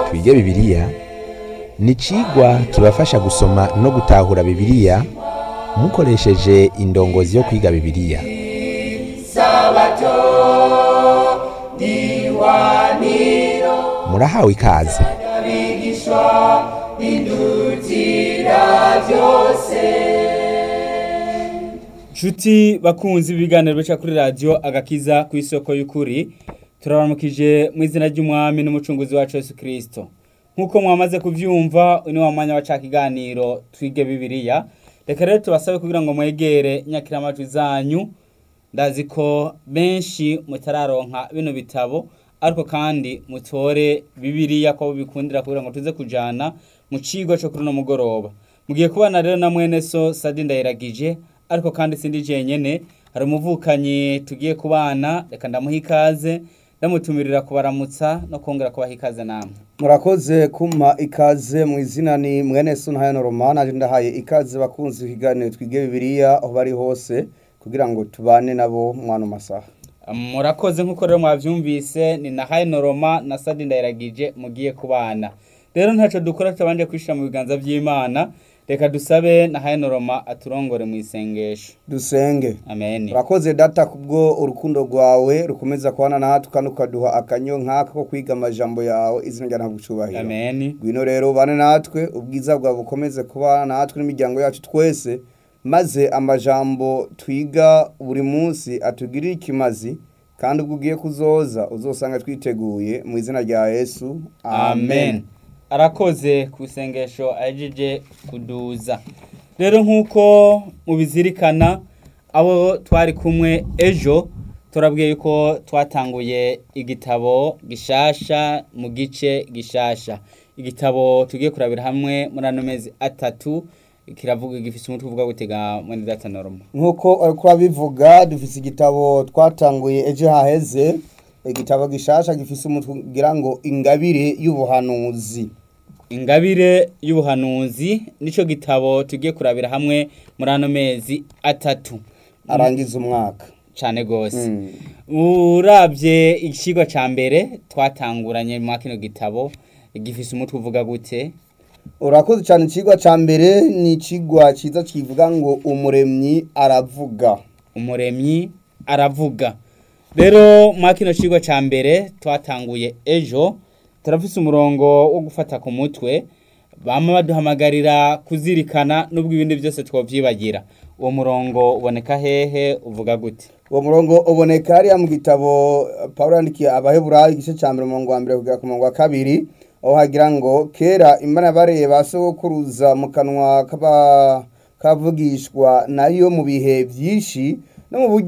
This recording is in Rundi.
twige bibiliya ni icigwa kibafasha gusoma no gutahura bibiliya mukoresheje indongozi yo kwiga bibiliya murahawe ikaze Nshuti bakunzi b'ibiganiro bica kuri radiyo agakiza ku isoko y'ukuri turabaramukije mu izina ry'umwami n'umucunguzi wacu Yesu Kristo nk'uko mwamaze kuvyumva uyu ni wa mwanya wa ca kiganiro twige bibiliya reka rero tubasabe kugira ngo mwegere nyakiramajwi zanyu ndazi ko benshi mutararonka bino bitabo ariko kandi mutore bibiliya ko bikundira kugira ngo tuze kujana mu cigo co kuri uno mugoroba mugiye kubana rero na mwene so Sadi Ndayiragije ariko kandi sindi jenyene hari umuvukanyi tugiye kubana reka ndamuha ikaze ndamutumirira kubaramutsa no kongera kubaha ikaze namwe murakoze kumpa ikaze mu izina ni mwene sunahayano romana aje ndahaye ikaze bakunzi ikiganiro twige bibiliya aho bari hose kugira ngo tubane nabo mwana masaha murakoze nk'uko rero mwavyumvise ni na Hayno Roma na Sadi Ndayiragije mugiye kubana rero ntaco dukora tutabanje kwishira mu biganza vy'Imana reka dusabe na Hayno Roma aturongore mu isengesho dusenge amen urakoze data kubwo urukundo rwawe rukomeza kubana natwe kandi ukaduha akanyo nk'aka ko kwiga amajambo yawe izina rya ntabwo ucubahiro amen ngwino rero ubane natwe ubwiza bwawe bukomeze kubana natwe n'imiryango yacu twese maze amajambo twiga buri munsi atugirire ikimazi kandi ubwo ugiye kuzoza uzosanga twiteguye mu izina rya yesu amen arakoze ku isengesho ahejeje kuduza rero nk'uko mubizirikana abo twari kumwe ejo turabwiye ko twatanguye igitabo gishasha mu gice gishasha igitabo tugiye kurabira hamwe muri ano mezi atatu kiravuga gifise umutwe uvuga gutega mwene data norma nk'uko ariko bivuga dufise igitabo twatanguye ejo haheze igitabo gishasha gifise umutwe ugira ngo ingabire y'ubuhanuzi ingabire y'ubuhanuzi nico gitabo tugiye kurabira hamwe muri ano mezi atatu arangiza umwaka cane gose Mm. uravye ikigo ca mbere twatanguranye mu kino gitabo gifise umutwe uvuga gute urakoze cyane ikigwa cya mbere ni ikigwa cyiza kivuga ngo umuremyi aravuga umuremyi aravuga rero mu kino kigo ca mbere twatanguye ejo turafise umurongo wo gufata ku mutwe bama baduhamagarira kuzirikana n'ubwo ibindi byose twovyibagira uwo murongo uboneka hehe uvuga gute uwo murongo uboneka hariya mu gitabo paul yandikiye abaheburayo igice cya mbere umurongo wa mbere kugera ku murongo wa kabiri aho hagira ngo kera imana bareba sogokuruza mu kanwa k'aba- k'abavugishwa nayo mu bihe byinshi no mu buryo